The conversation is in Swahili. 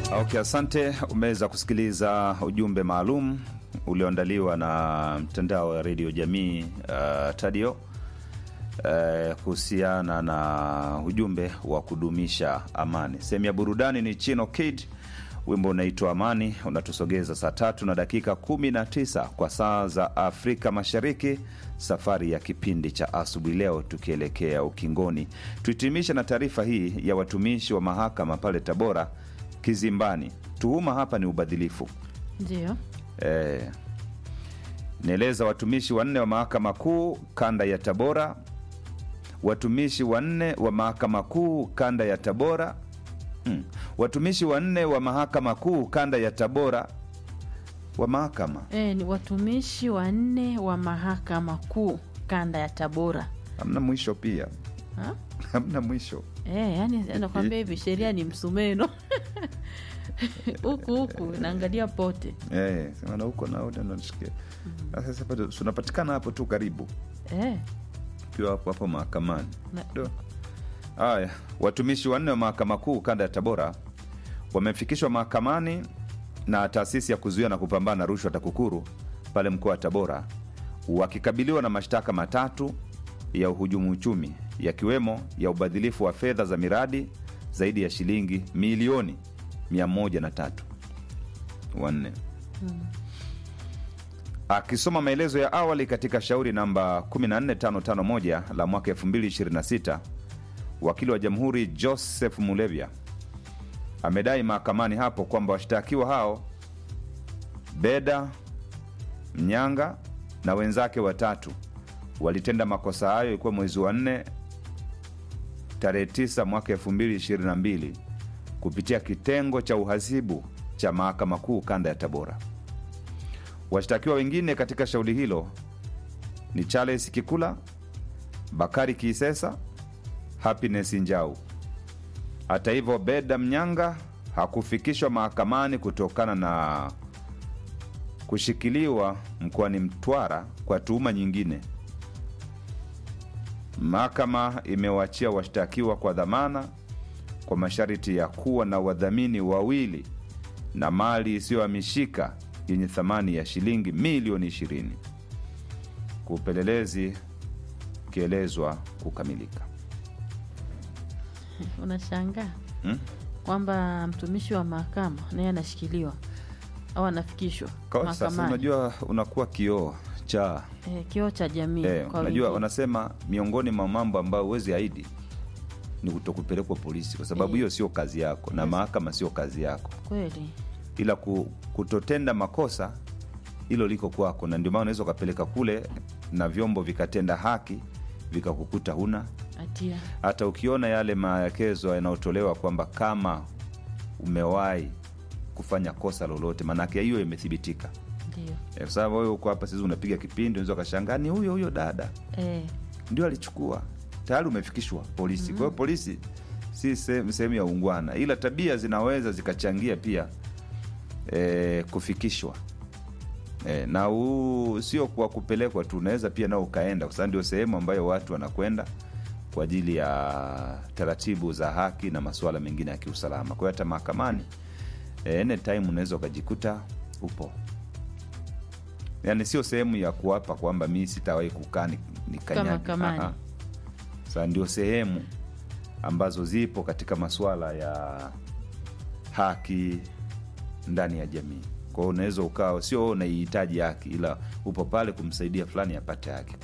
Okay, asante. Umeweza kusikiliza ujumbe maalum ulioandaliwa na mtandao wa redio jamii uh, Tadio uh, kuhusiana na ujumbe wa kudumisha amani. Sehemu ya burudani ni Chino Kid, wimbo unaitwa Amani, unatusogeza saa tatu na dakika 19 kwa saa za Afrika Mashariki. Safari ya kipindi cha asubuhi leo tukielekea ukingoni, tuhitimishe na taarifa hii ya watumishi wa mahakama pale Tabora kizimbani. Tuhuma hapa ni ubadhilifu. Ndio. Eh, nieleza watumishi wanne wa mahakama kuu kanda ya Tabora, watumishi wanne wa mahakama kuu kanda ya Tabora hmm. watumishi wanne wa mahakama kuu kanda ya Tabora wa mahakama E, ni watumishi wanne wa mahakama kuu kanda ya Tabora. hamna mwisho, pia Ha? hamna mwisho. E, yani nakwambia hivi sheria ni msumeno huku huku naangalia pote. Eh, sema na huko na huko nashikia. Sasa bado tunapatikana hapo tu karibu E, ukiwa hapo hapo mahakamani. Na- Do. Haya, watumishi wanne wa mahakama kuu kanda ya Tabora wamefikishwa mahakamani na taasisi ya kuzuia na kupambana na rushwa TAKUKURU pale mkoa wa Tabora wakikabiliwa na mashtaka matatu ya uhujumu uchumi yakiwemo ya ubadhilifu wa fedha za miradi zaidi ya shilingi milioni 103 wanne Akisoma maelezo ya awali katika shauri namba 14551 la mwaka 2026, wakili wa jamhuri Joseph Mulevya amedai mahakamani hapo kwamba washtakiwa hao Beda Mnyanga na wenzake watatu walitenda makosa hayo ilikuwa mwezi wa 4 tarehe 9 mwaka 2022 kupitia kitengo cha uhasibu cha mahakama kuu kanda ya Tabora. Washtakiwa wengine katika shauri hilo ni Charles Kikula, Bakari Kisesa, Happiness Njau. Hata hivyo, Beda Mnyanga hakufikishwa mahakamani kutokana na kushikiliwa mkoani Mtwara kwa tuhuma nyingine. Mahakama imewaachia washtakiwa kwa dhamana kwa masharti ya kuwa na wadhamini wawili na mali isiyohamishika yenye thamani ya shilingi milioni 20 kupelelezi ukielezwa kukamilika. unashangaa Hmm? kwamba mtumishi wa mahakama naye anashikiliwa au anafikishwa Kwa sasa mahakamani. unajua unakuwa kioo cha E, kioo cha jamii eh, kwa unajua wengine. wanasema miongoni mwa mambo ambayo huwezi aidi ni kutokupelekwa polisi, kwa sababu Eh. hiyo sio kazi yako na Yes. mahakama sio kazi yako, kweli ila ku, kutotenda makosa hilo liko kwako, na ndio maana unaweza ukapeleka kule na vyombo vikatenda haki vikakukuta huna hatia hata ukiona yale maelekezo yanayotolewa kwamba kama umewahi kufanya kosa lolote, maanake hiyo imethibitika. ndio Eh, Kwa sababu wewe uko hapa sasa unapiga kipindi, unaweza ukashangaa ni huyo huyo dada e, ndio alichukua, tayari umefikishwa polisi. Kwa hiyo polisi si sehemu sehemu ya ungwana, ila tabia zinaweza zikachangia pia eh, kufikishwa eh, na huu sio kwa kupelekwa tu, unaweza pia nao ukaenda, kwa sababu ndio sehemu ambayo watu wanakwenda kwa ajili ya taratibu za haki na masuala mengine ya kiusalama. Kwa hiyo hata mahakamani eh, anytime unaweza ukajikuta upo yaani sio sehemu ya kuwapa kwamba mi sitawahi kukaa ni- nikanyage. mahakamani. Aha. Sasa ndio sehemu ambazo zipo katika masuala ya haki ndani ya jamii. Kwa hiyo unaweza ukawa sio wewe unaihitaji haki, ila upo pale kumsaidia fulani apate haki.